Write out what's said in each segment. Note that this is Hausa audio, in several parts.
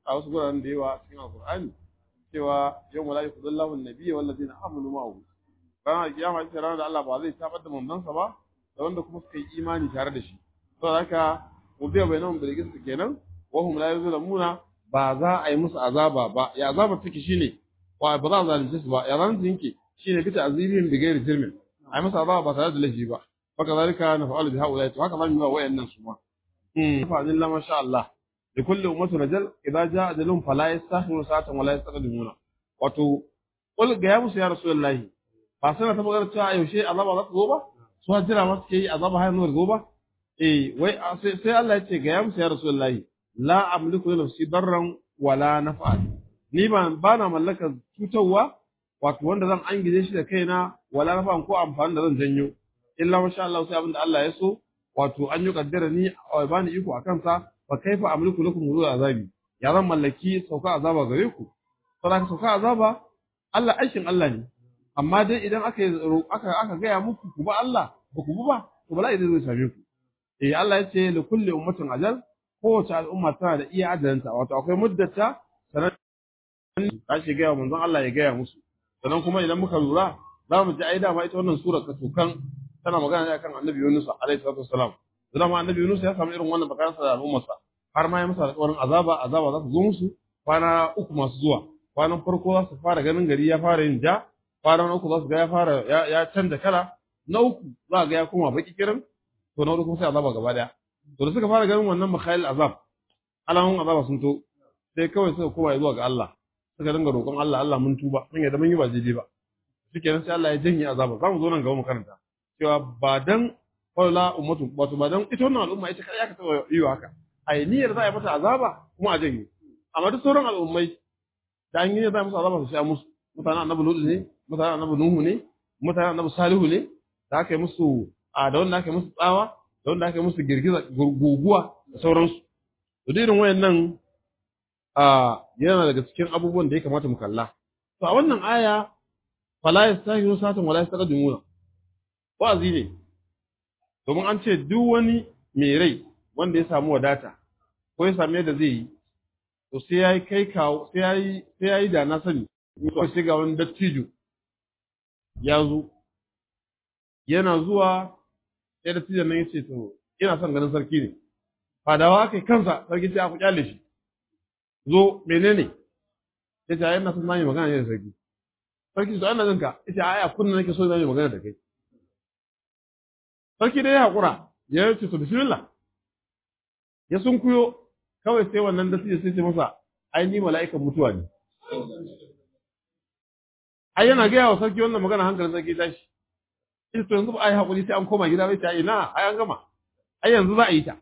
a wasu guraren da yawa cikin alqur'ani cewa yawma la yukhzillahu an-nabiyya wal ladina amanu ma'ahu ranar kiyama ita ranar da Allah ba zai tabar da manzansa ba da wanda kuma suka yi imani tare da shi saboda haka ubiya bainahum bil qist kenan wa hum la yuzlamuna ba za a yi musu azaba ba ya azaba take shine wa ba za a zalunce su ba ya zalunce yake shine bita azibin bi gairi jirmin ai musu azaba ba tare da laifi ba haka zalika na fa'alu bi haula to haka zamu yi wa wayannan su ma mm fa illa ma sha Allah li kulli ummatin rajal idza jaa ajalun fala yastahiru sa'atan wala yastaqdimuna wato qul ga ya musu ya rasulullahi ba sai ta magana cewa yaushe azaba za ta zo ba su hajira ma suke yi azaba har zuwa zo ba eh wai sai Allah ya ce ga ya musu ya rasulullahi la amliku li nafsi darran wala naf'a ni ba ba na mallakar cutarwa wato wanda zan angije shi da kaina wala naf'a ko amfani da zan janyo illa masha Allah sai abinda Allah ya so wato an yi kaddara ni a bani iko akan sa fa kaifa amliku lakum zuwa azabi ya zan mallaki sauka azaba gare ku saboda sauka azaba Allah aikin Allah ne amma dai idan aka aka aka gaya muku ku ba Allah ba ku ba to bala'i zai same ku eh Allah ya ce li kulli ummatin ajal kowace al'umma tana da iya ajalinta wato akwai muddata sanan ta ce gaya manzon Allah ya gaya musu sannan kuma idan muka lura za mu ji ai dama ita wannan sura katukan tana magana ne akan annabi Yunus alaihi salatu wassalam da ma annabi Yunus ya samu irin wannan bakansa da al'ummarsa har ma ya masa alƙawarin azaba azaba za su zo musu kwana uku masu zuwa kwanan farko za su fara ganin gari ya fara yin ja kwanan uku za su ga ya fara ya canza kala na uku za ga ya koma baki kirin to na uku kuma sai azaba gaba daya to da suka fara ganin wannan makhayil azab alamun azaba sun to sai kawai suka koma zuwa ga Allah suka dinga roƙon Allah Allah mun tuba mun yadda mun yi ba daidai ba shikenan sai Allah ya janye azaba za mu zo nan gaba mu karanta cewa ba dan wala ummatu wato ba dan ita wannan al'umma ita kai aka taba yi haka ai niyyar za a yi mata azaba kuma a janye amma duk sauran al'ummai da an yi za a musu azaba su sha musu mutanen annabi Lut ne mutanen annabi Nuhu ne mutanen annabi Salihu ne da aka yi musu a da wanda aka yi musu tsawa da wanda aka yi musu girgiza guguwa da sauransu to da irin wayannan a yana daga cikin abubuwan da ya kamata mu kalla to a wannan aya fala yastahiru satan wala yastaqdimuna wa'azi ne domin an ce duk wani mai rai wanda ya samu wadata ko ya same da zai yi to sai yayi kai kawo sai yayi sai yayi da na sani ko sai ga wani dattijo ya zo yana zuwa sai dattijon nan yace to ina son ganin sarki ne fadawa kai kansa sarki sai aku kyale shi zo menene ya ce yana son zami magana ne da sarki sarki to ana jin ka ita ai a kunna nake so zami magana da kai sarki dai ya hakura ya ce to bismillah ya sunkuyo kawai sai wannan da sai ce masa ai ni mala'ikan mutuwa ne ai yana gaya wa sarki wannan magana hankalin sarki tashi ita to yanzu ba ai hakuri sai an koma gida bai ta ina ai an gama ai yanzu za a yi ta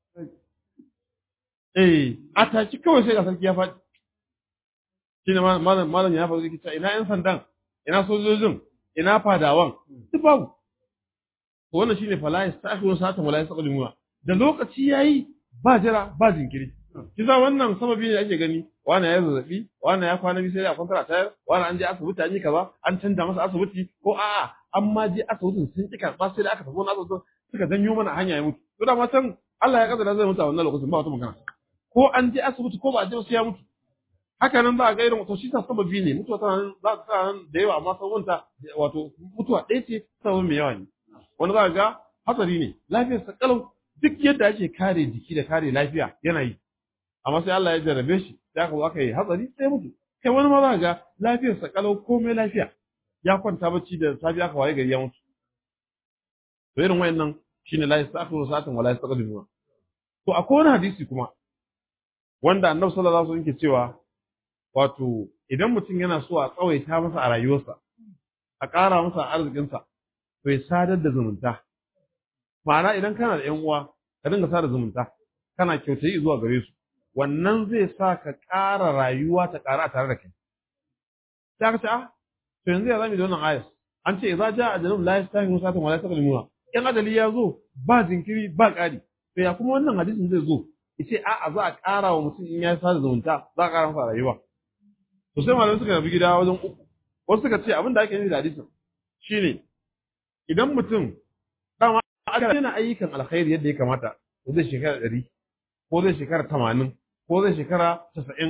eh a tashi kawai sai ga sarki ya faɗi shi ne malam malam ya faɗi kita ina yan sandan ina sojojin ina fadawan duk babu to wannan shine fala yastakhirun sa'atan wala yastaqdimuna da lokaci yayi ba jira ba jinkiri kiza wannan sababi ne ake gani wani ya zazzabi wani ya kwana biyu sai ya kwantara tayar wani an je asibiti an yi kaza an canja masa asibiti ko a'a an ma je asibitin sun ki karɓa sai da aka tafi wani asibiti suka janyo mana hanya ya mutu to da ma san Allah ya kaddara zai mutu a wannan lokacin ba wata magana ko an je asibiti ko ba a je sai ya mutu haka nan za a ga irin wato shi ta sababi ne mutuwa tana za ta nan da yawa amma sabonta wato mutuwa ɗaya ce sababin mai yawa ne wani za ga hatsari ne lafiyar sa kalau duk yadda ake kare jiki da kare lafiya yana yi amma sai Allah ya jarrabe shi sai aka zo aka yi hatsari sai mutu kai wani ma za ga lafiyar sa kalau komai lafiya ya kwanta bacci da safiya aka waye gari ya mutu to irin wayannan shine la yastaghfiru sa'atan wala yastaqdimu to akwai wani hadisi kuma wanda annabi sallallahu alaihi wasallam yake cewa wato idan mutum yana so a tsawaita masa a rayuwarsa a ƙara masa arzikinsa to ya sadar da zumunta ma'ana idan kana da ƴan uwa ka dinga sada zumunta kana kyautayi zuwa gare su wannan zai sa ka ƙara rayuwa ta ƙara a tare da kai sai ka ce ah to yanzu ya zami da wannan ayas an ce idza jaa ajalun la yastahimu sa'atan wa la yastaqdimuna in adali ya zo ba jinkiri ba ƙari to ya kuma wannan hadisin zai zo yace a'a za a ƙara wa mutum in ya sada zumunta za a ƙara masa rayuwa to sai malamai suka rabu gida wajen uku wasu suka ce abin da ake nufi da hadisin shine idan mutum dama aka yana ayyukan alkhairi yadda ya kamata ko zai shekara ɗari ko zai shekara tamanin ko zai shekara casa'in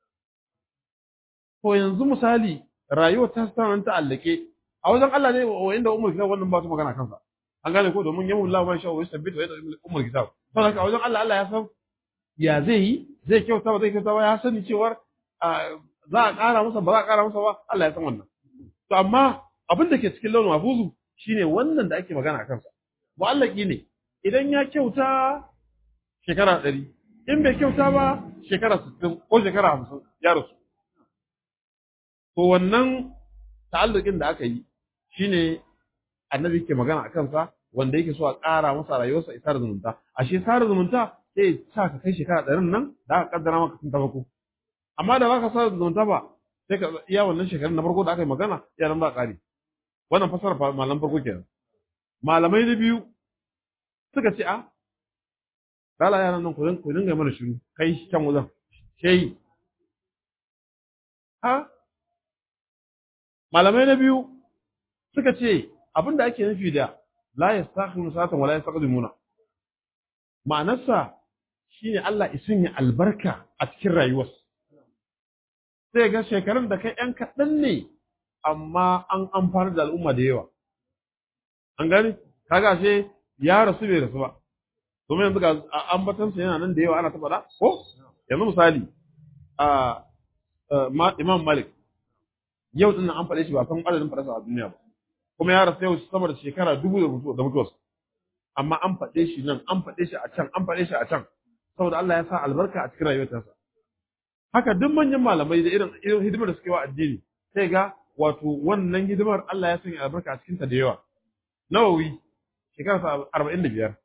to yanzu misali rayuwar ta tana ta allake a wajen Allah ne wa inda umar kitab wannan ba su magana kansa an gane ko domin yamu Allah man sha wa yusabbit wa yadda umar kitab to haka a wajen Allah Allah ya san ya zai yi zai kyauta ba zai kyauta ba ya sani cewar za a ƙara masa ba za a ƙara masa ba Allah ya san wannan to amma abin da ke cikin launin mafuzu shine wannan da ake magana a kansa mu'allaki ne idan ya kyauta shekara ɗari in bai kyauta ba shekara sittin ko shekara hamsin ya rasu to wannan ta'allukin da aka yi shine annabi ke magana a kansa wanda yake so a ƙara masa rayuwarsa isa da zumunta ashe sa da zumunta sai sa ka kai shekara ɗarin nan da aka kaddara maka tun ta farko amma da baka sa da zumunta ba sai ka iya wannan shekarun na farko da aka yi magana ya nan ba ƙari wannan fasara malam farko kenan malamai na biyu suka ce a Lala yaran nan ku dinga mana shiru kai can wajen shehi ha malamai na biyu suka ce abin da ake nufi da la yastakhiruna satan wala yastaqdimuna ma'anarsa shine Allah isin ya albarka a cikin rayuwar sai ga shekarun da kai yan kaɗan ne amma an amfana da al'umma da yawa an gani kaga she ya rasu bai rasu ba domin yanzu ga ambatansa yana nan da yawa ana ta faɗa ko yanzu misali a Imam Malik yau din an faɗe shi ba san adadin faɗarsa a duniya ba kuma ya rasu yau sama da shekara dubu da mutuwa da mutuwarsa amma an faɗe shi nan an faɗe shi a can an faɗe shi a can saboda Allah ya sa albarka a cikin rayuwarsa haka duk manyan malamai da irin irin hidimar da suke wa addini sai ga wato wannan hidimar Allah ya sanya albarka a cikin ta da yawa Nawawi shekara arba'in da biyar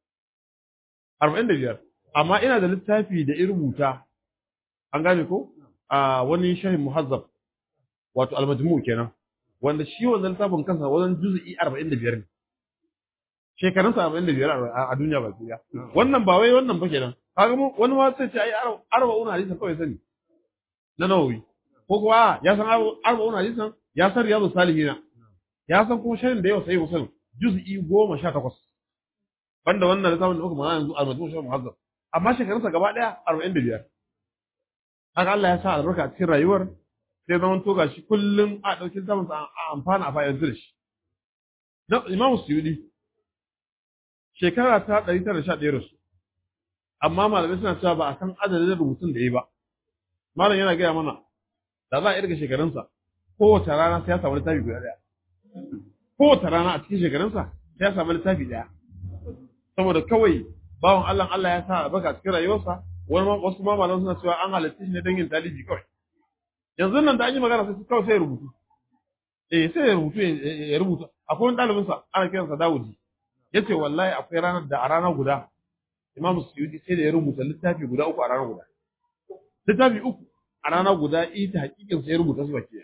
arba'in da biyar amma ina da littafi da in rubuta an gane ko a wani shahin muhazzab wato almajmu kenan wanda shi wannan littafin kansa wajen juz'i 45 ne shekarun sa 45 a duniya ba kiya wannan ba wai wannan ba kenan kaga mu wani ma sai ce ai arba'un hadisan kawai sani na nawawi ko kuwa ya san arba'un hadisan ya san riyadu salihina ya san kuma shahin da yau sai musulun juz'i 18 banda wannan littafin da muka magana yanzu almajmu shahin muhazzab amma shekarun sa gaba daya 45 haka Allah ya sa albarka a cikin rayuwar sai zama to gashi kullum a ɗauki zaman a amfana a bayan da shi. Imam Suyudi shekara ta ɗari tara sha ɗaya rasu, amma malamai suna cewa ba a san adadin rubutun da ya yi ba. Malam yana gaya mana da za a irga shekarunsa kowace rana sai ya samu littafi guda ɗaya. Kowace rana a cikin shekarunsa sai ya samu littafi ɗaya. Saboda kawai bawan Allah Allah ya sa albarka cikin rayuwarsa wani wasu ma malamai suna cewa an halitta shi ne don yin talibi kawai. yanzu nan da an yi magana sai kawai sai ya rubutu eh sai ya rubutu ya rubuta akwai wani ɗalibin sa ana kiransa Dawudi yace wallahi akwai ranar da a rana guda Imam Suyuti sai da ya rubuta littafi guda uku a rana guda littafi uku a rana guda ita hakikin sai ya rubuta su baki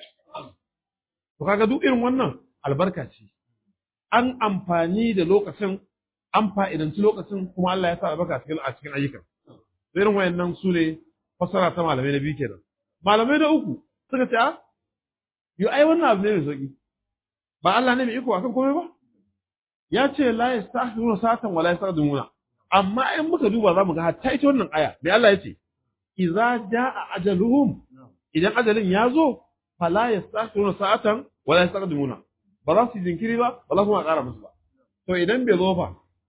to kaga duk irin wannan albarka ce an amfani da lokacin an fa'idanci lokacin kuma Allah ya sa albarka cikin a cikin ayyukan irin wayannan su ne fasara ta malamai na biyu kenan malamai na uku suka ce a yo ai wannan abu ne mai sauki ba Allah ne mai iko akan komai ba ya ce la yastahsiruna satan wala yastaqdimuna amma in muka duba zamu ga hatta ita wannan aya mai Allah ya ce idza jaa ajaluhum idan ajalin ya zo fala yastahsiruna sa'atan wala yastaqdimuna ba za su jinkiri ba ba za kuma ƙara musu ba to idan bai zo fa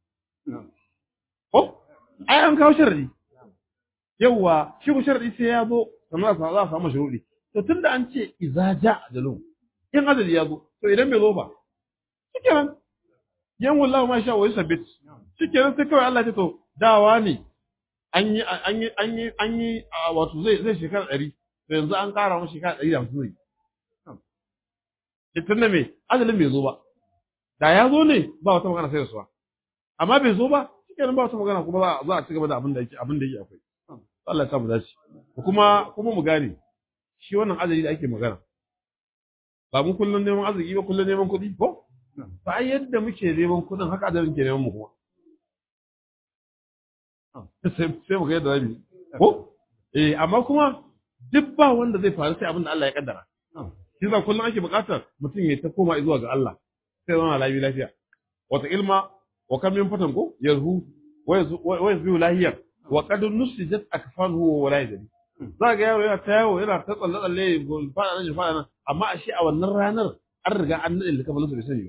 ko ai an kawo sharadi yawwa shi ku sharadi sai ya zo sannan za a samu shuruɗi to tunda an ce iza ja ajalun in ajali ya zo to idan bai zo ba shikenan yan wallahu ma sha wa yusabbit shikenan sai kawai Allah ya ce to dawa ne an yi an yi an yi an yi wato zai zai shekara ɗari to yanzu an ƙara masa shekara ɗari da hamsin zai ita ne me ajalin bai zo ba da ya zo ne ba wata magana sai da suwa amma bai zo ba shikenan ba wata magana kuma za a ci gaba da abin da yake abin da yake akwai Allah ya samu dace kuma kuma mu gane shi wannan azali da ake magana ba mu kullun neman arziki ba kullun neman kuɗi ko ba yadda muke neman kuɗin haka adalin ke neman mu kuma sai sai mu ga yadda zamu ko eh amma kuma duk ba wanda zai faru sai abin da Allah ya kaddara shi za kullun ake buƙatar mutum ya ta koma zuwa ga Allah sai zama lafiya lafiya wata ilma wa kam min fatan ko yarhu wa yazhu lahiyar wa qad nusijat akfanuhu wa la yadri za ga yaro yana ta yawo yana ta tsalle tsalle fada nan fada nan amma ashe a wannan ranar an riga an nade likafanin su bai sani ba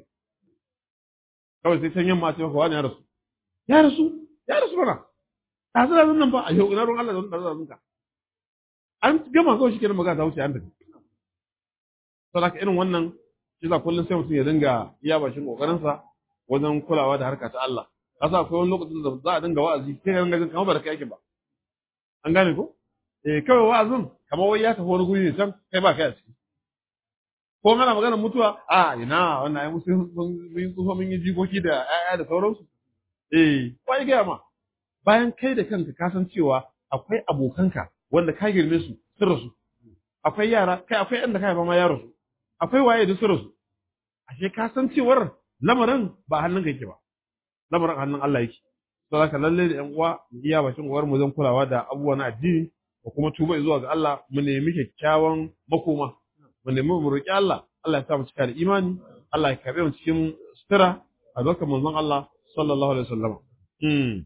kawai sai can yamma ce maka wani ya rasu ya rasu ya rasu mana ɗazu da nan ba a yau ina ruwan Allah da wani ɗazu da an gama kawai shi kenan magana ta wuce an tafi saboda irin wannan shi za kullum sai mutum ya dinga iya bashin kokarinsa wajen kulawa da harka ta Allah kasa akwai wani lokacin da za a dinga wa'azi kai ga dinga kamar ba da kai ake ba an gane ko eh kawai wa'azin kamar wai ya tafi wani guri ne can kai ba kai a ciki ko ana magana mutuwa a ina wannan ai musu mun yi tsufa mun yi jikoki da ƴaƴa da sauransu eh wai ga ma bayan kai da kanka ka san cewa akwai abokanka wanda ka girme su sun rasu akwai yara kai akwai ɗan da ka haifa ma ya rasu akwai waye da sun rasu ashe ka san cewar lamarin ba hannun ka yake ba lamarin hannun Allah yake to haka lalle da ƴan uwa mu iya bakin uwar mu zan kulawa da abubuwa na addini da kuma tuba zuwa ga Allah mu nemi kyakkyawan makoma mu nemi mu roki Allah Allah ya sa mu cika da imani Allah ya karbe mu cikin sutura a dokar manzon Allah sallallahu alaihi wasallam mm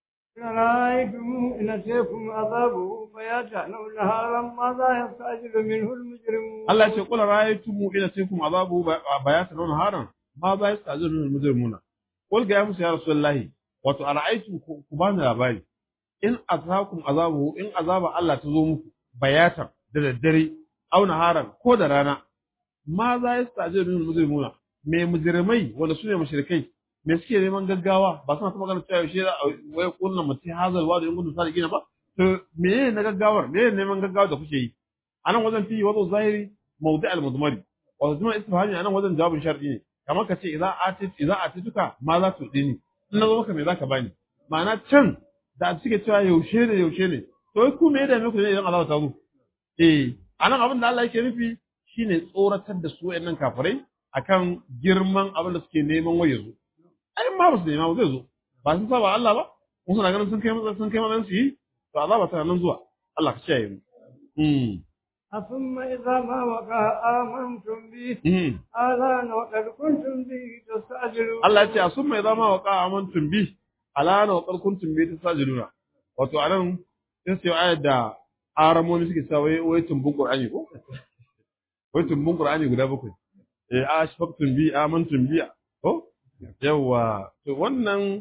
رأيتم إن أتيكم عذابه فيأتي نهارا ماذا يستعجل منه المجرمون Allah ya ce kula ra'aytum ila saykum azabu bayatan wa naharan ma ba yasta'zilu al mujrimuna qul ga ya musu ya rasulullahi wato ara'aytum ku bani labari in azakum azabu in azaba Allah ta zo muku bayatan da daddare aw naharan ko da rana ma za yasta'zilu al mujrimuna me mujrimai wanda sune mushrikai me suke neman gaggawa ba suna ta magana cewa yaushe wai kunna mutum hazal wa da in gudun sa da gina ba to me na gaggawar me neman gaggawa da kuke yi anan wajen fi wazo zahiri mawdi al mudmari wa zuma istifhami anan wajen jawabin shar'i ne kamar ka ce idza atit idza atituka ma za tu dini in na zo maka me zaka bani ma'ana can da suke cewa yaushe ne yaushe ne to ku me da muku ne idan Allah ta zo eh anan abin da Allah yake nufi shine tsoratar da su wayannan kafirai akan girman abin da suke neman waye zo ai ma ba su nema ba zai zo ba sun saba Allah ba mun suna ganin sun kai matsayin sun kai matsayin su yi to azaba tana nan zuwa Allah ka kiyaye mu mm ثم إذا ما وقع آمنتم به mm آلان وقد كنتم به تستعجلون Allah ya ce a sun mai zama wa ƙa amantum bi alana wa ƙarkuntun bi ta sajiluna wato anan sai sai ayar da aramoni suke sa wai wai tumbun qur'ani ko wai tumbun qur'ani guda bakwai eh ashfaqtum bi amantum bi ko yawa to wannan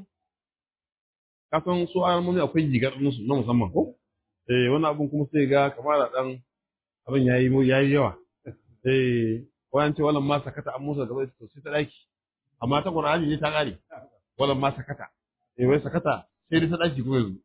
kasan su aramoni akwai gigar musu na musamman ko eh wannan abun kuma sai ga kamar da dan abin yayi mu yayi yawa eh wayan ce wannan ma sakata an musa gaba to sai ta daki amma ta Qur'ani ne ta kare wallan ma sakata eh wai sakata sai dai ta daki ko yanzu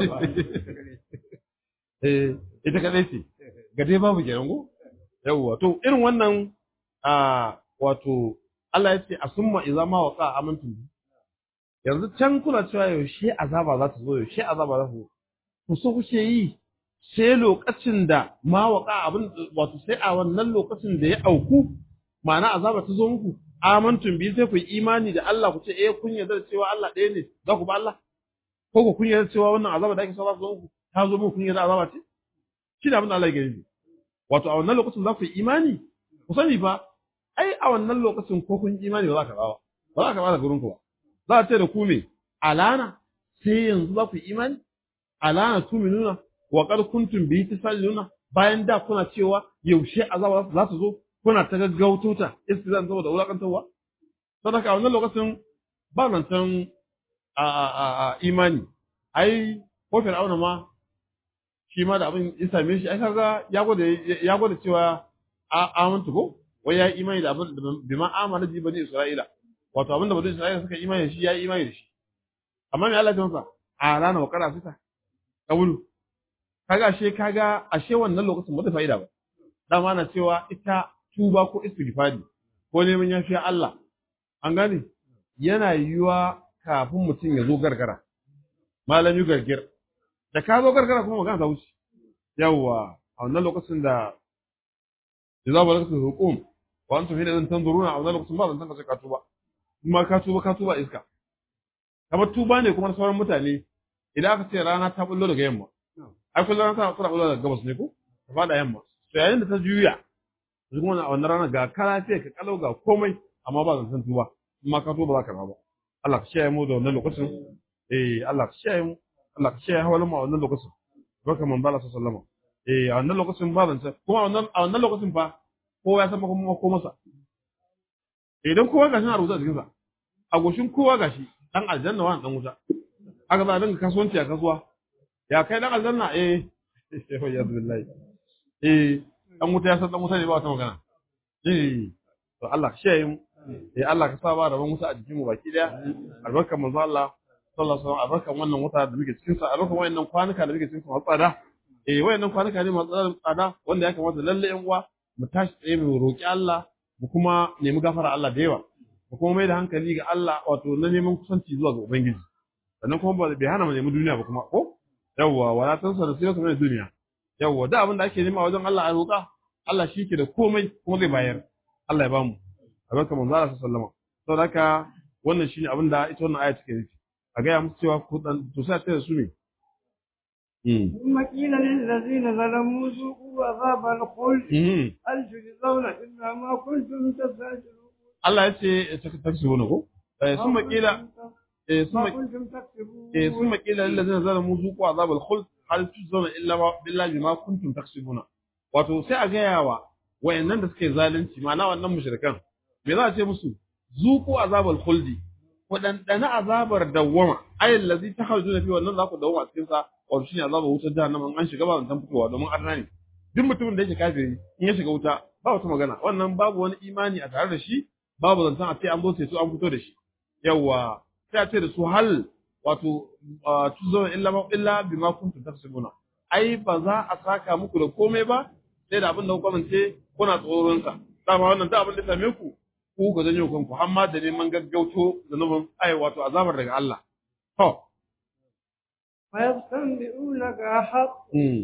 eh ita kadai ce ga dai babu kenan go yawwa to irin wannan a wato Allah ya ce asumma idza ma waqa amantu yanzu can kuna cewa yaushe azaba za ta zo yaushe azaba za ta zo ku so kuke yi sai lokacin da ma waqa abin wato sai a wannan lokacin da ya auku ma'ana azaba ta zo muku amantum bi sai ku yi imani da Allah ku ce eh kun yarda da cewa Allah ɗaya ne za ku ba Allah ko ku kun yarda cewa wannan azaba da ake so za ku zo muku ta zo muku kun yarda azaba ce shi da abin da Allah ya gani wato a wannan lokacin za ku yi imani ku sani fa ai a wannan lokacin ko kun yi imani ba za ka ba ba za ka ba da gurin ku ba za a ce da ku me alana sai yanzu za ku yi imani alana tuminuna wa qad kuntum bi tasalluna bayan da kuna cewa yaushe azaba za ta zo kuna ta gaggauto ta istizan saboda wulakantarwa don haka a wannan lokacin ba nan can a a a imani ai ko fir'auna ma shi ma da abin ya same shi ai kaga ya gwada ya gwada cewa a amantu ko wai ya imani da abin bi ma amana bi bani isra'ila wato abin da bani isra'ila suka imani da shi ya imani da shi amma me Allah ya masa a rana wa kara fita kabulu kaga ashe kaga ashe wannan lokacin ba ta fa'ida ba dama na cewa ita tuba ko istighfari ko neman yafiya Allah an gane yana yiwuwa kafin mutum ya zo gargara malami gargir da ka zo gargara kuma magana ta wuce yawwa a wannan lokacin da idza balagtu hukum wa antum hina zan tanzuruna a wannan lokacin ba zan tanka ka tuba kuma ka tuba ka tuba iska kamar tuba ne kuma sauran mutane idan aka ce rana ta bullo daga yamma ai kullum rana ta bullo daga gabas ne ko ta fada yamma to yayin da ta juya duk wannan a wannan rana ga kara sai ka kalau ga komai amma ba zan san tuba amma ka tuba za ka ba Allah ka shaye mu da wannan lokacin eh Allah ka shaye mu Allah ka kiyaye hawalin mu a wannan lokacin barka manzo Allah sallallahu alaihi wasallam eh a wannan lokacin ba zance kuma a wannan a wannan lokacin fa kowa ya san kuma ko masa idan kowa gashi na rubuta a jikinsa a goshin kowa gashi dan aljanna wani dan wuta aka za a dinga kasuwanci a kasuwa ya kai dan aljanna eh ya billahi eh dan wuta ya san dan wuta ne ba wata magana eh to Allah ka shaye mu eh Allah ka sa ba rabon wuta a jikin mu baki daya albarkan manzo Allah sallallahu alaihi wasallam albarkan wannan wuta da muke cikin sa albarkan wayannan kwanuka da muke cikin sa tsada eh wayannan kwanuka ne masu tsada wanda ya kamata lalle yan uwa mu tashi tsaye mu roki Allah mu kuma nemi gafara Allah da yawa mu kuma mai da hankali ga Allah wato na neman kusanci zuwa ga ubangiji sannan kuma ba bai hana mu nemi duniya ba kuma ko yawwa wala tansa da sirrin mai duniya yawwa da abin da ake nema wajen Allah a roƙa Allah shi ke da komai kuma zai bayar Allah ya bamu albarka manzo Allah sallallahu alaihi wasallam saboda haka wannan shine abin da ita wannan aya take nufi a ga ya musu cewa ku dan to sai ta su ne ثم قيل للذين ظلموا ذوقوا عذاب الخلد هل تجزون إلا ما كنتم تستعجلون Allah ya ce ta tafi wani ko sun makila sun makila lillazina zalamu zuqu azabal khuld hal tujzauna illa billahi bima kuntum taksibuna wato sai a gaya wa wayannan da suke zalunci ma'ana wannan mushrikan me za a ce musu zuqu azabal khuldi ku dandana azabar dawwama ayal ladzi takhrujuna fi wannan za ku dawwama cikin sa wato shine azabar wutar jahannama an shiga ba zan fitowa domin arna ne duk mutumin da yake kafiri in ya shiga wuta ba wata magana wannan babu wani imani a tare da shi babu zancen a ce an zo sai su an fito da shi yawa sai a ce da su hal wato tuzona illa ma illa bima kuntum taksibuna ai ba za a saka muku da komai ba sai da abin da kuka mance kuna tsoron sa dama wannan da abin da same ku ku ga janyo kanku har ma da neman gaggauto zanubin ai wato azabar daga Allah to ويستنبئونك حق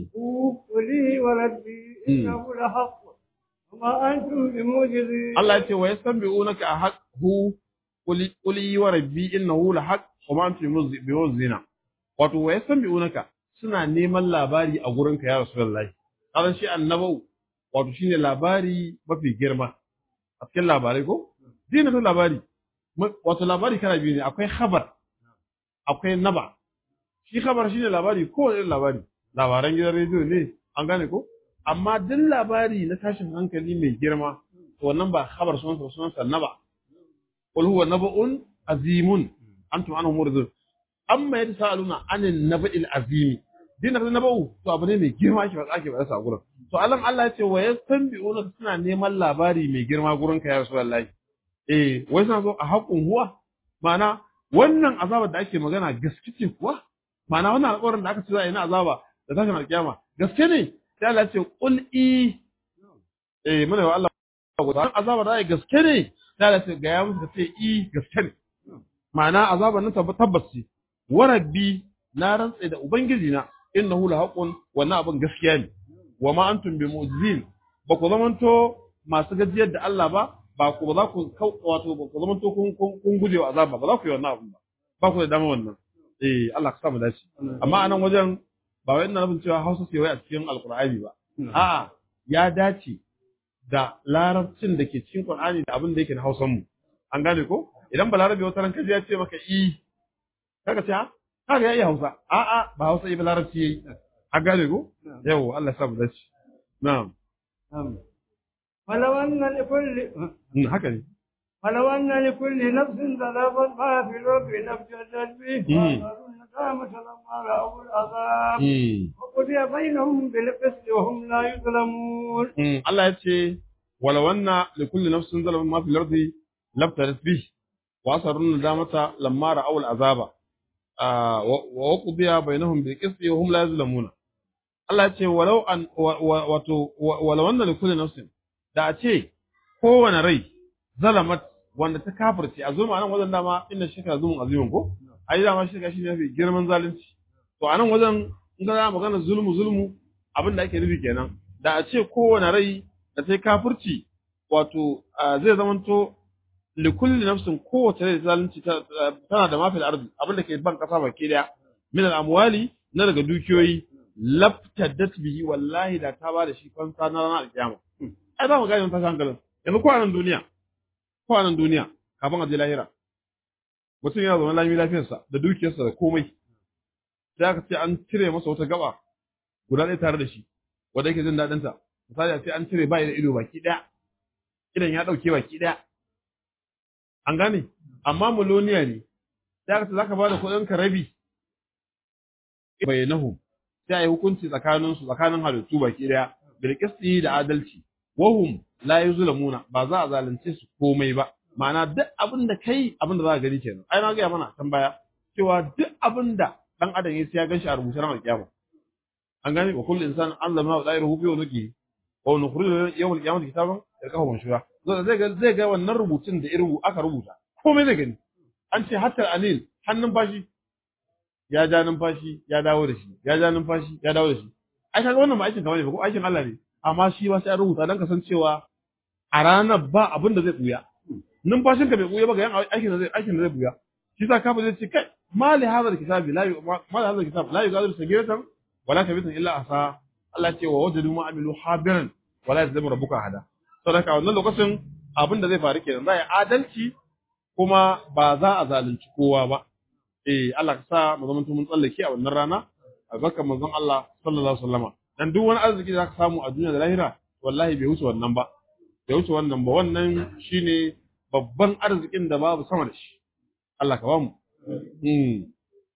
قولي وربي إنه لحق وما أنتم بموجزين Allah ya ce wa yastanbi'unaka a haqqu quli quli wa rabbi innahu la haqq wa ma antum bimuzzina wato wa yastanbi'unaka suna neman labari a gurinka ya rasulullahi karan shi annabau wato shine labari mafi girma a cikin labarai ko dina ta labari wato labari kana biyu ne akwai khabar akwai naba shi khabar shine labari ko irin labari labaran gidan rediyo ne an gane ko amma duk labari na tashin hankali mai girma to wannan ba khabar sunan sunan sa naba qul huwa naba'un azimun antum anhu muridun amma yatasaaluna anin naba'il azimi din da naba'u to abu ne mai girma ake faɗa ake faɗa sa gurin to alan Allah ya ce wa yastanbi'una suna neman labari mai girma gurin ka ya rasulullahi eh wai suna so a haƙun huwa ma'ana wannan azabar da ake magana gaske ce kuwa ma'ana wannan alƙawarin da aka ce za a yi na azaba da tashin alƙiyama gaske ne sai Allah ce qul i eh muna wa Allah guda azaba da gaske ne sai Allah ce ga ya musu ce i gaske ne ma'ana azaban nan tabbas ce wa rabbi na rantsa da ubangiji na innahu la haqqun wannan abin gaskiya ne wa ma antum bi mu'jizin ba ku zamanto masu gajiyar da Allah ba ba ku ba za ku wato ba ku zamanto kun kun guje wa azaba ba za ku yi wannan abin ba ba ku da dama wannan eh Allah ka sa mu dace amma anan wajen ba wai ina nufin cewa Hausa ce wai a cikin Alkur'ani ba. A'a, ya dace da larabcin da ke cikin Qur'ani da abin da yake na Hausan mu. An gane ko? Idan balarabe wata ran kaji ya ce maka i kaga ce ha? Kaga ya iya Hausa. A'a, ba Hausa ba larabci yayi. An gane ko? Yau, Allah ya sa mu dace. Na'am. ولو أن لكل haka ne. ولو أن لكل نفس ذنبا ما في الأرض لابتدت به وأثروا الندامة لما رأوا العذاب وقضي بينهم بالقسط وهم لا يظلمون Allah ya ce wala wanna li kulli nafsin zalamat ma fil ardi labtarat bih wa asarun nadamata lamma ra'aw al azaba wa qudiya bainahum bil qisti wa hum la yuzlamuna Allah ya ce walau an wato wala wanna li kulli nafsin da a ce kowane rai zalamat wanda ta kafirce a zulma nan wajen dama inna shirka zulmun azimun ko ai dama shirka shi ne mafi girman zalunci to a nan wajen in ga magana zulmu zulmu abin da ake nufi kenan da a ce kowane rai da ta kafirci wato zai zamanto likulli nafsin kowace rai zalunci tana da mafi arzi abin da ke ban kasa baki daya min al-amwali na daga dukiyoyi laftadat bihi wallahi da ta ba da shi fansa na ranar alkiyama ai za mu gane mun tashi hankalin yanzu ko a nan duniya ko a nan duniya kafin a je lahira mutum yana zaune lami lafiyarsa da dukiyarsa da komai sai aka ce an cire masa wata gaba guda ɗaya tare da shi wanda yake jin daɗin ta misali a ce an cire bai da ido baki ɗaya idan ya ɗauke baki ɗaya an gane amma muloniya ne sai aka ce zaka bada kuɗin ka rabi bainahu sai a yi hukunci tsakanin su tsakanin halittu baki ɗaya bil qisti da adalci wahum la yuzlamuna ba za a zalunce su komai ba ma'ana duk abin da kai abin da za ka gani kenan ai na ga mana can baya cewa duk abin da dan adam ya ya ganshi a rubuce ran alkiyama an gane wa kullu insan allama wa da'iruhu bi unuki wa nukhriju yawm alqiyamati kitaban yalqahu manshura zai ga zai ga wannan rubutun da irin aka rubuta komai zai gani an ce hatta anil hannun fashi ya ja numfashi ya dawo da shi ya ja numfashi ya dawo da shi ai kaga wannan ba aikin kamar ne ba ko aikin Allah ne amma shi ba sai an rubuta dan kasancewa a ranar ba abin da zai buya numfashin ka bai buya ba ga yan aikin da zai aikin da zai buya shi sa kafa zai ce kai ma li hadha alkitab la ma li hadha alkitab la yughadiru sagiratan wala kabiratan illa asa Allah ce wa wajadu ma amilu habiran wala yazlimu rabbuka hada saboda wannan lokacin abin da zai faru kenan za a yi adalci kuma ba za a zalunci kowa ba eh Allah ka sa mu zama mun tsallake a wannan rana albarkar manzon Allah sallallahu alaihi wasallama dan duk wani arziki da zaka samu a duniya da lahira wallahi bai wuce wannan ba bai wuce wannan ba wannan shine babban arzikin da babu sama da shi Allah ka bamu mm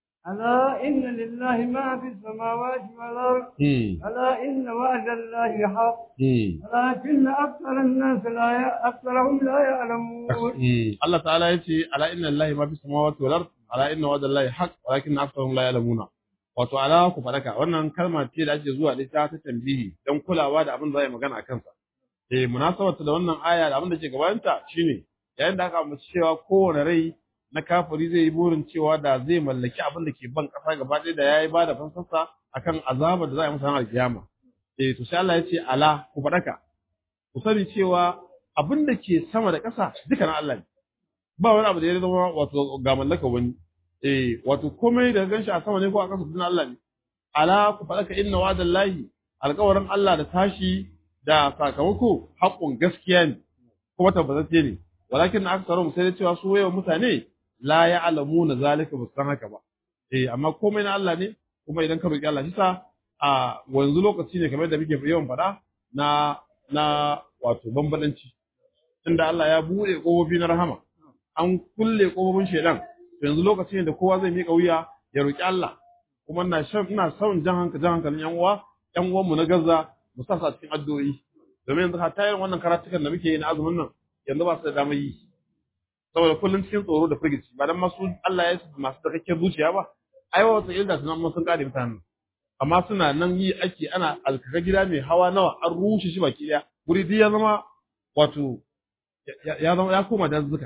ألا إن لله ما في السماوات والأرض mm ألا إن وعد الله حق mm ولكن أكثر الناس لا ي... أكثرهم لا يعلمون Mm. Allah ta'ala ya ce ala inna lillahi ma fi samawati wal ard ala inna wa'da lillahi haqq walakin aktharuhum la ya'lamuna wato ala ku fadaka wannan kalma ce da ake zuwa da ita ta tambihi dan kulawa da abin da zai magana akan sa eh munasabata da wannan aya da abin da ke gabanta shine yayin da aka ambaci cewa kowane rai na kafiri zai yi burin cewa da zai mallaki abin da ke ban kasa gaba ɗaya da yayi bada fansarsa akan azabar da za a yi masa ranar kiyama eh to sai Allah ya ce ala ku fadaka ku sani cewa abin da ke sama da ƙasa duka na Allah ne ba wani abu da ya zama wato ga mallaka wani eh wato komai da ganshi a sama ne ko a ƙasa duk na Allah ne ala ku faɗaka inna wa'dan lahi alƙawarin Allah da tashi da sakamako haƙƙun gaskiya ne kuma tabbatacce ne walakin aksarum sai da cewa su yawan mutane la ya'lamuna zalika ba su san haka ba eh amma komai na Allah ne kuma idan ka roki Allah shi sa a wanzu lokaci ne kamar da muke yawan faɗa na na wato bambadanci tunda Allah ya buɗe ƙofofi na rahama an kulle ƙofofin shedan to yanzu lokaci ne da kowa zai miƙa wuya ya roki Allah kuma ina shan ina son jan hankali jan hankalin yan uwa yan uwan mu na Gaza mu sa su a cikin addu'o'i domin yanzu hatta yin wannan karatukan da muke yi na azumin nan yanzu ba su da damar yi saboda kullum cikin tsoro da firgici ba dan masu Allah ya su masu takakken zuciya ba ai wata ilda tunan mun sun kare mutanen amma suna nan yi ake ana alkaka gida mai hawa nawa an rushe shi baki daya guri duk ya zama wato ya- ya zama ya koma dazzuka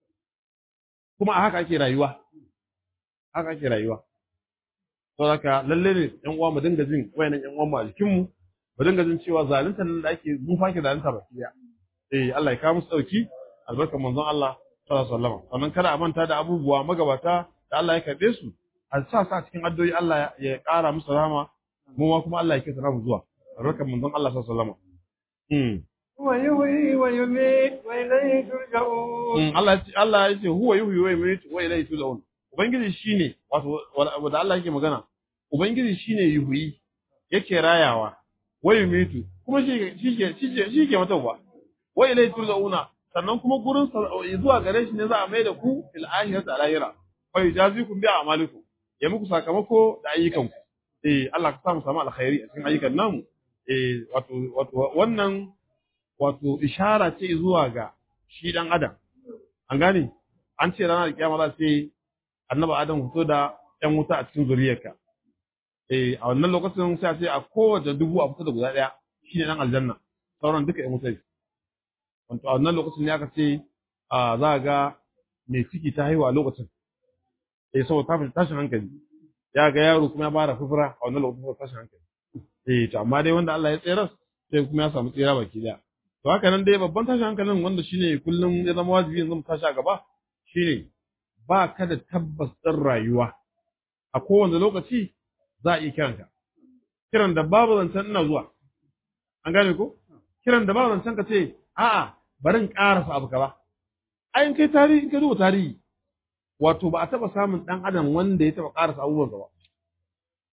kuma a haka ake rayuwa haka ake rayuwa saboda haka lalle ne yan uwa mu dinga jin wayannan yan uwan mu a jikin mu mu dinga jin cewa zalunta nan da ake mu fa ke zalunta baki daya eh Allah ya kawo musu dauki albarkar manzon Allah sallallahu alaihi wasallam sannan kada a manta da abubuwa magabata da Allah ya karbe su a sa sa cikin addu'o'i Allah ya ƙara musu rahama mu ma kuma Allah ya kisa mu zuwa albarkar manzon Allah sallallahu alaihi wasallam mm هو يحيي ويميت وإليه ترجعون Mm, Allah ya ce Allah ya ce huwa yuhyi wa yumiitu wa ilayhi turja'un ubangiji shine wato wanda Allah yake magana ubangiji shine yuhyi yake rayawa wa yumiitu kuma shi shi ke shi ke shi ke matawa wa ilayhi turja'una sannan kuma gurin sa- zuwa gare shi ne za a mai da ku fil akhirati al akhirah fa yujazikum bi a'malikum ya muku sakamako da ayyukanku eh Allah ka samu samu alkhairi a cikin ayyukan namu eh wato wato wannan wato ishara ce zuwa ga shi dan adam an gane an ce ranar kiyama za ce annabi adam fito da yan wuta a cikin zuriyarka eh a wannan lokacin sai a ce a kowace dubu a fito da guda daya shine dan aljanna sauran duka yan wuta ne wato a wannan lokacin ne aka ce a za ga mai ciki ta haihu a lokacin eh saboda ta fi tashin hankali ya ga yaro kuma ya fara fufura a wannan lokacin saboda tashin hankali eh to amma dai wanda Allah ya tsere sai kuma ya samu tsira baki daya to haka nan dai babban tashin hankalin wanda shine kullum ya zama wajibi yanzu mu tashi a gaba shine ba ka da tabbas ɗin rayuwa a kowane lokaci za a iya kiranka kiran da babu zancen ina zuwa an gane ko kiran da babu zancen ka ce a'a bari in ƙarasa abu ka ba ayin kai tarihi in ka duba tarihi wato ba a taɓa samun ɗan adam wanda ya taɓa ƙarasa abubuwan ba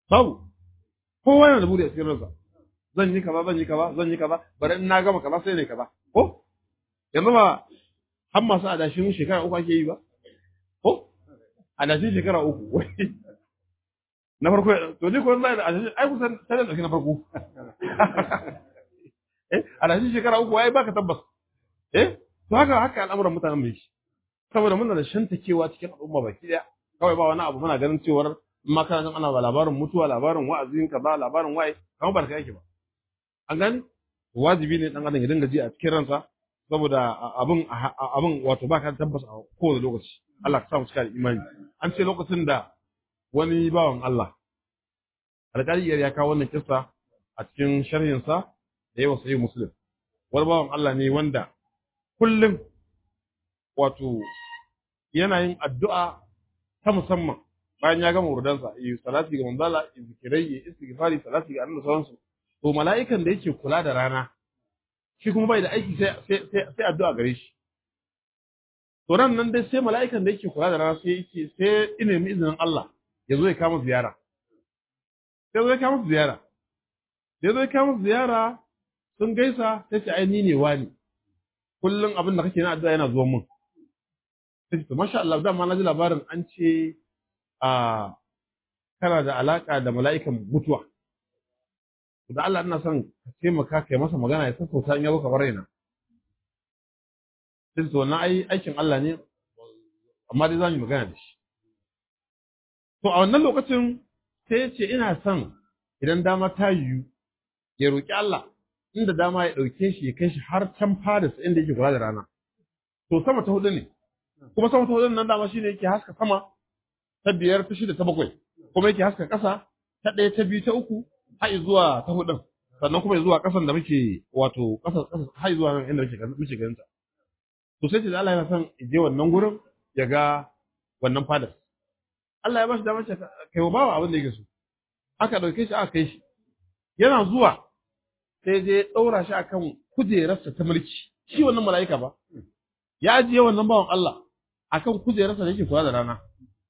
babu kowa yana da buri a cikin ransa zan yi kaza zan yi kaza zan yi kaza bari in na gama kaza sai ne kaza ko yanzu ba har masu adashin shekara uku ake yi ba ko adashin shekara uku na farko to ni ko zai da adashin ai kusan sai da na farko eh adashin shekara uku ai baka tabbas eh to haka haka al'amuran mutanen mai saboda muna da shantakewa cikin al'umma baki daya kawai ba wani abu muna ganin cewar in ma kana ana ba labarin mutuwa labarin wa'azin kaza labarin waye kamar barka yake ba an gani wajibi ne dan adam ya dinga ji a cikin ransa saboda abin abin wato ba ka tabbas a kowane lokaci Allah ka sa mu cika da imani an ce lokacin da wani bawan Allah alƙali ya kawo wannan kissa a cikin sharhinsa da yawa sahih muslim wani bawan Allah ne wanda kullum wato yana yin addu'a ta musamman bayan ya gama wurdansa yi salati ga manzala yi zikirai yi istighfari salati ga annabi sauransu to mala'ikan da yake kula da rana shi kuma bai da aiki sai sai sai addu'a gare shi to ran nan dai sai mala'ikan da yake kula da rana sai yake sai ina mi izinin Allah ya zo ya kama ziyara sai zo ya kama ziyara sai zo ya kama ziyara sun gaisa sai ce ai ni ne wani kullum abin da kake na addu'a yana zuwa mun sai to masha Allah dama na ji labarin an ce a kana da alaka da mala'ikan mutuwa da Allah ina son ka taimaka kai masa magana ya sassauta in ya zo ka bar raina sai to wannan ai aikin Allah ne amma dai za mu magana da shi to a wannan lokacin sai ya ce ina son idan dama ta yiwu ya roki Allah inda dama ya ɗauke shi ya kai shi har can Paris inda yake kula da rana to sama ta hudu ne kuma sama ta hudu nan dama shine yake haska sama ta biyar ta shida ta bakwai kuma yake haska ƙasa ta ɗaya ta biyu ta uku har zuwa ta hudun sannan kuma zuwa ƙasan da muke wato ƙasa ƙasa har zuwa nan inda muke muke ganin ta to sai ce da Allah yana son je wannan gurin ya ga wannan fadas Allah ya ba shi damar ce kai wa bawa abin da yake so aka ɗauke shi aka kai shi yana zuwa sai je ɗaura shi akan kujerarsa ta mulki shi wannan mala'ika ba ya ajiye wannan bawan Allah akan kujerarsa da yake kula da rana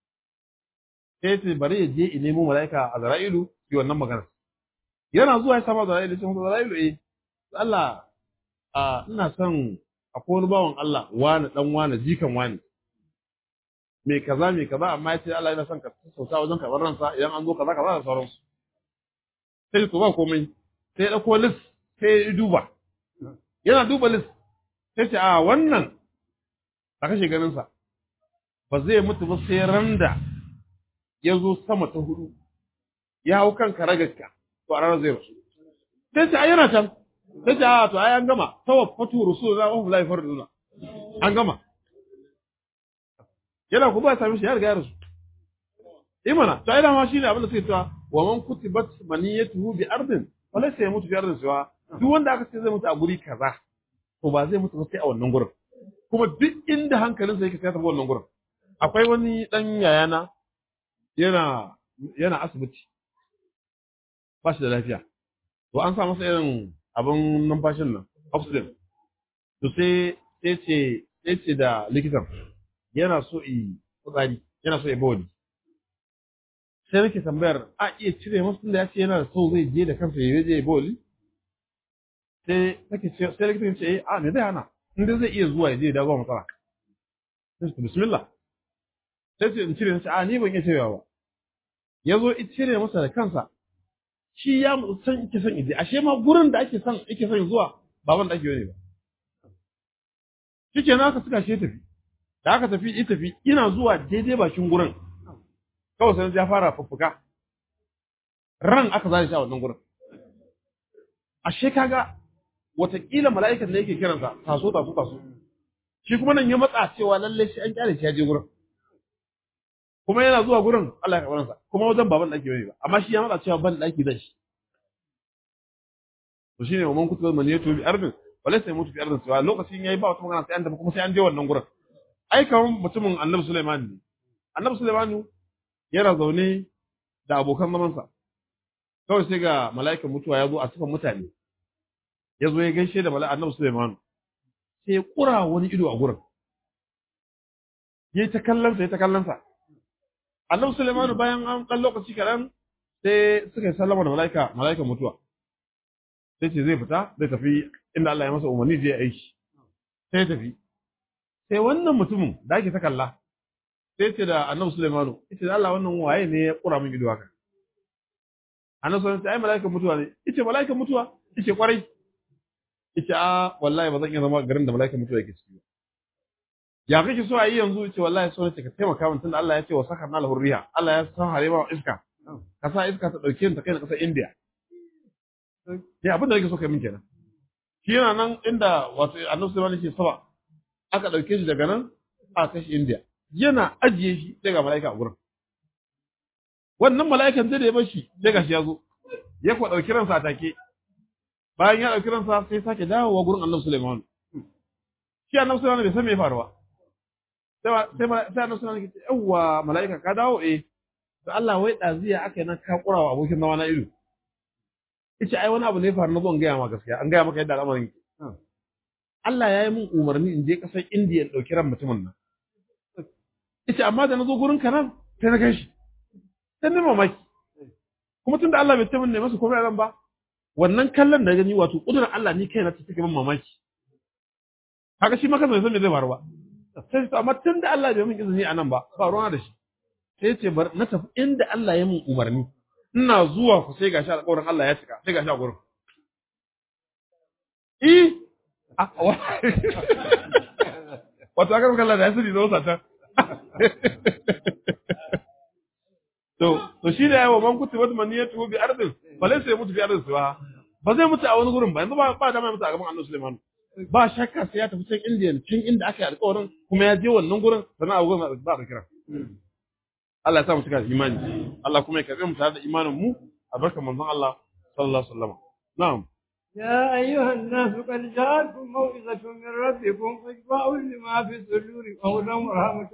sai ce bari ya je in nemo mala'ika a Zara'ilu yi wannan magana yana zuwa ya sama Zara'ilu sai kuma Zara'ilu eh Allah a ina son akwai wani bawan Allah wani dan wani jikan wani me kaza me kaza amma ya ce Allah yana son ka sauta wajen karɓar ransa idan an zo kaza kaza da sauransu sai to ba komai sai ya ɗauko list sai ya duba yana duba list sai ce a wannan a kashe ganinsa ba zai mutu ba sai randa ya zo sama ta hudu ya hau kan karagarka to a ranar zai rasu sai ce a yana can sai ce a to ai an gama tawaffatu rasulullah wa hum la yafarduna an gama yana ku ba sami shi ya riga ya rasu imana to ai dama shine abin da suke cewa wa man kutibat maniyatuhu bi ardin wala sai ya mutu bi ardin siwa duk wanda aka ce zai mutu a guri kaza to ba zai mutu ba sai a wannan gurin kuma duk inda hankalinsa yake sai ya tafi wannan gurin akwai wani dan yayana yana yana asibiti ba shi da lafiya to an sa masa irin abin numfashin nan oxygen to sai sai ce sai ce da likitan yana so yi fitsari yana so ya bawani sai nake tambayar a iya cire masa tunda ya ce yana so zai je da kansa ya je ya bawali sai nake ce sai likitan ce eh a me zai hana in dai zai iya zuwa ya je ya dawo matsala sai ce bismillah sai ce in cire nace a ni ban iya cirewa ba ya zo in cire masa da kansa shi ya san ike son ije ashe ma gurin da ake son ake son zuwa ba wanda ake yi ba shikenan aka suka shi tafi da aka tafi ita tafi ina zuwa daidai bakin gurin kawai sai ya fara fuffuka ran aka zai shi a wannan gurin ashe kaga watakila mala'ikan da yake kiransa taso taso taso shi kuma nan ya matsa cewa lalle shi an kyale shi ya je gurin kuma yana zuwa gurin Allah ya kabaransa kuma wajen baban daki bane ba amma shi ya matsa cewa ban daki zai shi to shine wa man kutuba man yatu bi ardin wala sai mutu bi ardin cewa lokacin yayi ba wata magana sai an tafi kuma sai an je wannan gurin ai kaman mutumin Annabi Sulaiman ne Annabi Sulaiman yana zaune da abokan zamansa kawai sai ga mala'ikan mutuwa ya zo a cikin mutane ya zo ya gaishe da mala'ika Annabi Sulaiman sai ya kura wani ido a gurin yayi ta kallon sa yayi ta kallon sa Annabi Sulaiman bayan an dan lokaci karan sai suka yi sallama da mala'ika mala'ikan mutuwa sai ce zai fita zai tafi inda Allah ya masa umarni zai aiki sai ya tafi sai wannan mutumin da ake ta kalla sai ce da annabi Sulaimanu yace da Allah wannan waye ne ya kura min ido haka annabi Sulaimanu ai mala'ikan mutuwa ne yace mala'ikan mutuwa yace kwarai yace a wallahi ba zan iya zama garin da mala'ikan mutuwa yake ciki ba ya kake so a yi yanzu yace wallahi so ne ka taimaka min tunda Allah ya ce wa sakarna lahu riha Allah ya san hare ma iska ka sa iska ta dauke ni ta kai na kasar India ya abin da yake so kai min kenan shi yana nan inda wato annabi Sulaiman yake saba aka dauke shi daga nan a kai shi India yana ajiye shi sai ga mala'ika a gurin wannan mala'ikan zai da ya bar shi sai ga shi ya zo ya kuwa dauki ransa a take bayan ya dauki ransa sai sake dawowa gurin annabi Sulaiman shi annabi Sulaiman bai san me ya faru ba sai sai annabi Sulaiman ya ce yawwa mala'ika ka dawo eh da Allah wai ɗaziya aka yi nan ka ƙura wa abokin zama na ido. Ice ai wani abu ne faru na zo in gaya ma gaskiya an gaya maka yadda al'amarin ke. Allah ya yi min umarni in je ƙasar Indiya in ɗauki ran mutumin nan. Ice amma da na zo gurin ka nan sai na gan shi. Sai ni mamaki. Kuma tun da Allah bai taimaka ne masa komai ran ba. Wannan kallon da gani wato ƙudurar Allah ni kaina ta take min mamaki. Haka shi maka bai san me zai faru ba. Sai amma tun da Allah bai min izini a nan ba ba ruwa da shi. sai ce bar na tafi inda Allah ya mun umarni ina zuwa ku sai gashi alƙawarin Allah ya cika sai gashi a gurin eh wato aka kalla da yasiri da wasa ta to to shi da yawa man kuti wata maniyatu bi ardin balai sai mutu bi ardin suwa ba zai mutu a wani gurin ba yanzu ba ba da mai mutu a gaban Annabi Sulaiman ba shakka sai ya tafi can Indiya can inda aka yi alƙawarin kuma ya je wannan gurin sannan a gurin ba da kira Allah ya sa mu cika da imani Allah kuma ya karbe mu tare da imanin mu a barkan manzon Allah sallallahu alaihi wasallam na'am يا أيها الناس قد جاءتكم موعظة من ربكم فاشفاء لما في الصدور وهدى ورحمة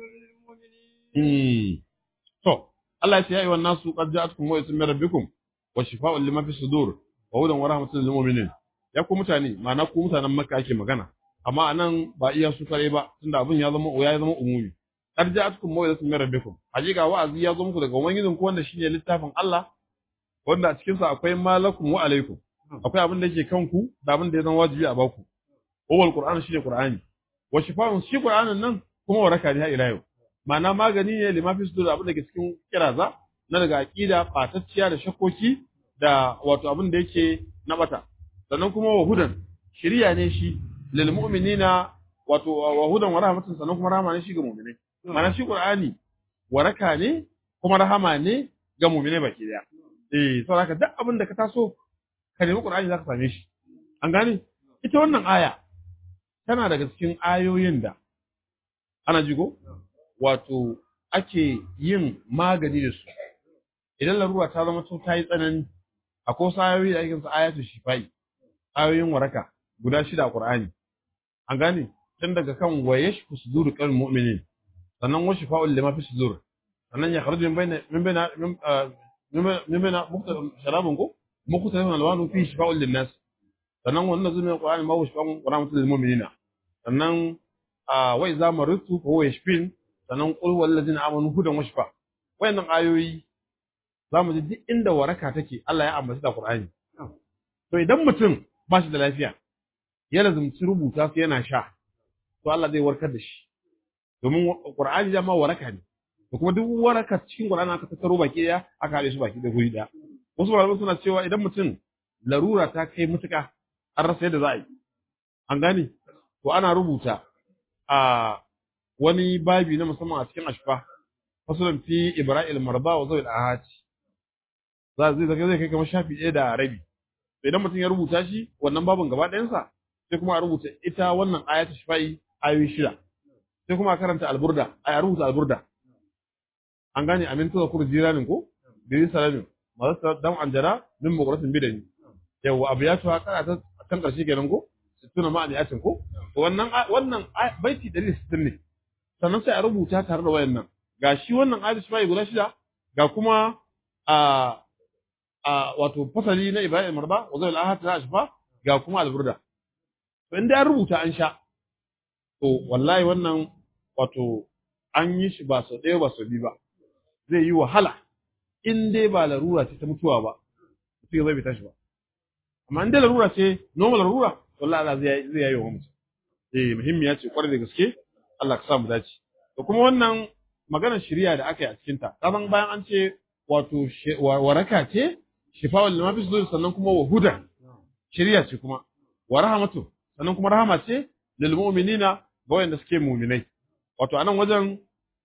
للمؤمنين. to Allah ya ce ya ayyuhan nasu qad ja'atkum maw'izatun min rabbikum wa shifaa'un lima fi sudur wa hudan wa rahmatun lil mu'minin ya ku mutane ma'ana ku mutanen Makka ake magana amma anan ba iya su kare ba tunda abin ya zama ya zama umumi qad ja'atkum maw'izatun min rabbikum hakika wa'azi ya zo muku daga ubangijin ku wanda shine littafin Allah wanda a cikin sa akwai malakum wa alaikum akwai abin da yake kanku da abin da ya zama wajibi a baku wal qur'an shine qur'ani wa shifa'un shi qur'anin nan kuma waraka ne har ila yau ma'ana magani ne limafi su da abin da ke cikin kiraza na daga aqida fatacciya da shakkoki da wato abin da yake na bata sannan kuma wa hudan shiriya ne shi lil mu'minina wato wa hudan wa rahmatun sannan kuma rahama ne shi ga mu'minai ma'ana shi qur'ani waraka ne kuma rahama ne ga mu'minai baki daya eh saboda haka duk abin da ka taso ka nemi qur'ani zaka same shi an gane ita wannan aya tana daga cikin ayoyin da ana jigo wato ake yin magani da su idan larura ta zama ta yi tsanani akwai wasu ayoyi da ake sa ayatul shifai ayoyin waraka guda shida a Qur'ani an gane tun daga kan wa yashfu sudur qal mu'minin sannan wa shifa'ul lima fi sudur sannan ya kharuju min bayna min bayna min bayna muktal sharabun ko muktal alwanu fi shifa'ul linnas sannan wannan zumin Qur'ani ma wa shifa'un rahmatul lil mu'minina sannan wa idza maritu fa huwa yashfin sannan qul wal ladina amanu hudan wa shifa wayannan ayoyi zamu ji duk inda waraka take Allah ya ambaci da Qur'ani to idan mutum ba shi da lafiya ya lazumci rubuta su yana sha to Allah zai warkar da shi domin Qur'ani dama waraka ne to kuma duk waraka cikin Qur'ani aka tattaro baki daya aka haɗe su baki da guri daya wasu malamai suna cewa idan mutum larura ta kai mutuka an rasa yadda za a yi an gane to ana rubuta a wani babi na musamman a cikin ashfa fasalin fi ibrahim marba wa zawil ahati za zai zaka zai kai kamar shafi ɗaya da rabi to idan mutum ya rubuta shi wannan babin gaba ɗayansa sai kuma a rubuta ita wannan ayatu shifa'i ayoyi shida sai kuma a karanta alburda a rubuta alburda an gane amin tuza kur jiranin ko bi salamin masu dan anjara min muqratin bidani yawa abu ya tuwa kana ta kan karshe kenan ko sittuna ma'ani atin ko wannan wannan baiti 160 ne sannan sai a rubuta tare da wayannan ga shi wannan ayatu shifa'i guda shida ga kuma a a wato fasali na Ibrahim Marba wa zai ahad ta ashfa ga kuma alburda to inda an rubuta an sha to wallahi wannan wato an yi shi ba sau ɗaya ba sau biyu ba zai yi wahala in dai ba larura ce ta mutuwa ba mutum zai bai tashi ba amma in dai larura ce normal larura wallahi Allah zai zai yayi wa mutum eh muhimmiya ce kwarai da gaske Allah ka sa mu dace to kuma wannan maganar shari'a da aka yi a cikin ta kasan bayan an ce wato waraka ce shifa'ul lima fi sudur sannan kuma wa huda shari'a ce kuma wa rahmatu sannan kuma rahama ce lil mu'minina ga wanda suke mu'minai wato anan wajen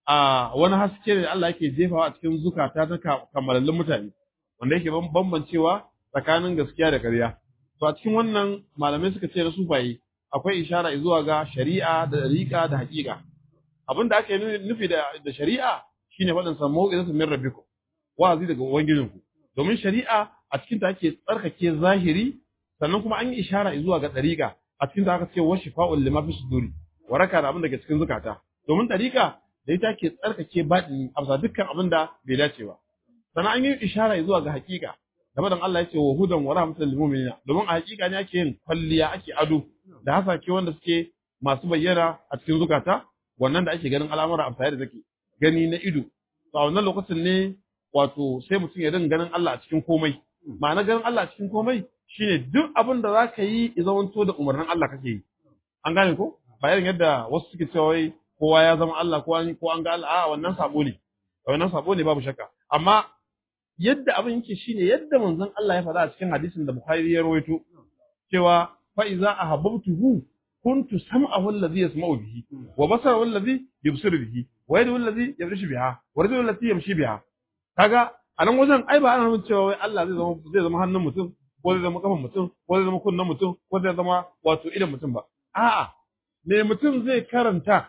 a wani haske ne Allah yake jefawa a cikin zukata ta kammalallin mutane wanda yake bambancewa tsakanin gaskiya da ƙarya to a cikin wannan malamai suka ce na sufaye akwai ishara zuwa ga shari'a da dariƙa da haƙiƙa abin da aka yi nufi da da shari'a shine faɗin sa mau'izatu min rabbikum wa'azi daga ubangijinku domin shari'a a cikin ta ake tsarkake zahiri sannan kuma an yi ishara zuwa ga dariƙa a cikin ta aka ce wa shifa'ul lima fi suduri waraka da abin da ke cikin zukata domin dariƙa da ita ke tsarkake baɗini a bisa dukkan abin da bai dace ba sannan an yi ishara zuwa ga haƙiƙa da madan Allah ya ce wa hudan wa rahmatan lil mu'minina domin a haƙiƙa ne ake yin kwalliya ake ado da hasake wanda suke masu bayyana a cikin zukata wannan da ake ganin al'amura a tare da take gani na ido to a wannan lokacin ne wato sai mutum ya dinga ganin Allah a cikin komai ma'ana ganin Allah a cikin komai shine duk abin da za ka yi ya zamanto da umarnin Allah kake yi an gane ko ba irin yadda wasu suke cewa wai kowa ya zama Allah ko an ko an ga Allah a wannan sabo ne wannan sabo ne babu shakka amma yadda abin yake shine yadda manzon Allah ya faɗa a cikin hadisin da Bukhari ya rawaito cewa fa iza ahabbtuhu kuntu sam'ahu alladhi yasma'u bihi wa basarahu alladhi yubsiru bihi wa yadahu alladhi yabrishu biha wa rijluhu allati yamshi biha kaga a nan wajen ai ba ana nufin cewa wai Allah zai zama zai zama hannun mutum ko zai zama kafan mutum ko zai zama kunnen mutum ko zai zama wato idan mutum ba a'a me mutum zai karanta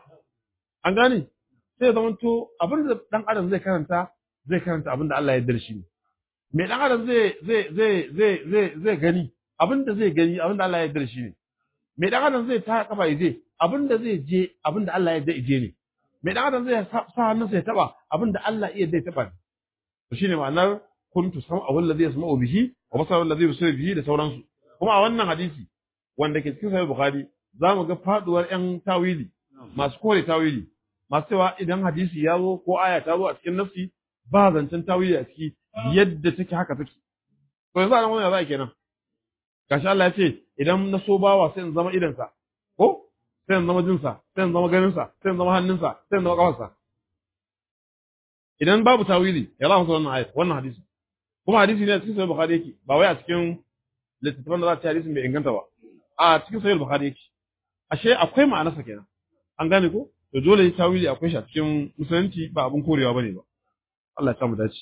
an gane sai zama to abin da dan adam zai karanta zai karanta abin da Allah ya yarda shi ne me dan adam zai zai zai zai zai zai gani abin da zai gani abin da Allah ya yarda shi ne me dan adam zai ta kafa yaje abin da zai je abin da Allah ya yarda ije ne me dan adam zai sa hannunsa ya taba abin da Allah ya yarda ya taba to shine ma'anar kuntu sam'ahu alladhi yasma'u bihi wa basaru alladhi yusiru bihi da sauransu kuma a wannan hadisi wanda ke cikin sahih bukhari zamu ga faduwar yan tawili masu kore tawili masu cewa idan hadisi ya zo ko aya ta zo a cikin nafsi ba zancen tawili a ciki yadda take haka take to yanzu an wannan za kenan gashi Allah ya ce idan na so bawa sai in zama idansa ko sai in zama jinsa sai in zama ganinsa sai in zama hannunsa sai in zama kafarsa idan babu tawili ya za mu wannan ayat wannan hadisi kuma hadisi ne a cikin sahih bukhari yake ba wai a cikin littattafan da za ta hadisin bai inganta ba a cikin sahih bukhari yake ashe akwai ma'anarsa kenan an gane ko to dole tawili akwai shi a cikin musulunci ba abin korewa bane ba Allah ya samu dace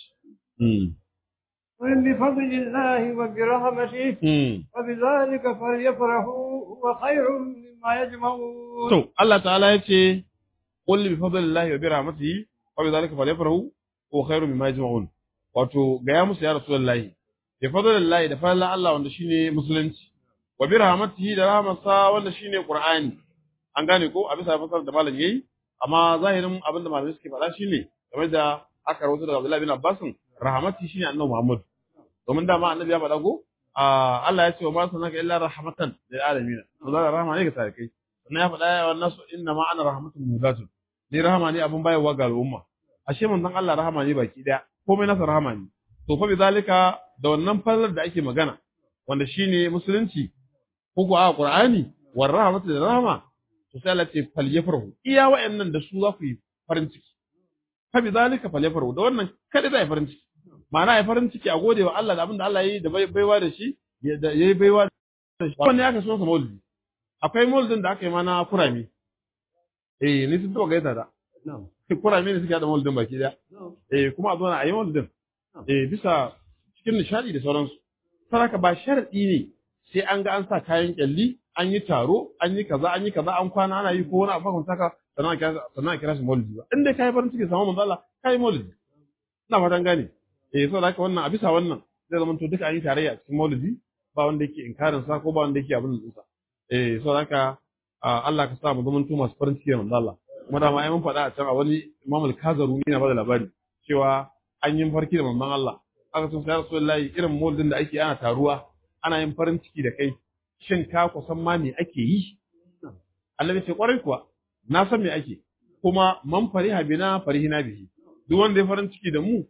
قل بفضل الله وبرحمته وبذلك فليفرحوا هو خير مما يجمعون to Allah ta'ala ya ce qul bi fadlillahi wa bi rahmatihi wa bi dhalika falyafrahu huwa khairu mimma yajma'un wato ga ya musu ya rasulullahi bi fadlillahi da fadlan Allah wanda shine musulunci wa bi rahmatihi da rahmatsa wanda shine qur'ani an gane ko a bisa fasar da malam yayi amma zahirin abin da malamai suke faɗa shine game da aka rawaito daga Abdullahi bin Abbas rahmati shine annabi Muhammad domin dama annabi ya faɗa ko Allah ya ce wa ma sanaka illa rahmatan lil alamin Allah rahma ne ga tarikai sannan ya faɗa wa nasu inna ma ana rahmatun mudatun ni rahama ne abin bayarwa ga al'umma ashe manzon Allah rahama ne baki daya komai nasa rahama ne to fa bizalika da wannan fallar da ake magana wanda shine musulunci ko ko a Qur'ani war rahmatu da rahama to sai Allah ce falyafrahu iya wayannan da su za ku yi farin ciki fa bizalika falyafrahu da wannan kada zai farin ciki ma'ana ya farin ciki a gode wa Allah da abin da Allah ya yi da baiwa da shi ya yi baiwa da shi wannan ya kaso sa maulidi akwai maulidin da aka yi mana kurami eh ni sun taɓa gaita da kurami ne suke haɗa maulidin baki daya eh kuma a zo na a yi maulidin eh bisa cikin nishadi da sauransu saraka ba sharadi ne sai an ga an sa kayan kyalli an yi taro an yi kaza an yi kaza an kwana ana yi ko wani abu kan saka sannan a kira shi maulidi ba in dai kai farin ciki samu manzo Allah kai maulidi ina fatan gane eh saboda haka wannan a bisa wannan zai zama to duka an yi tarayya a cikin maulidi ba wanda yake inkarin sa ko ba wanda yake abin da sa eh saboda haka Allah ka sa mu zama to masu farin ciki da manzo Allah kuma da ma ai mun faɗa a can a wani Imam al-Kazaruni yana bada labari cewa an yi farki da manzon Allah aka ce sai Rasulullahi irin maulidin da ake ana taruwa ana yin farin ciki da kai shin ka kusan ma me ake yi Annabi ce kwarai kuwa na san me ake kuma man fariha bina farihina bihi duk wanda ya farin ciki da mu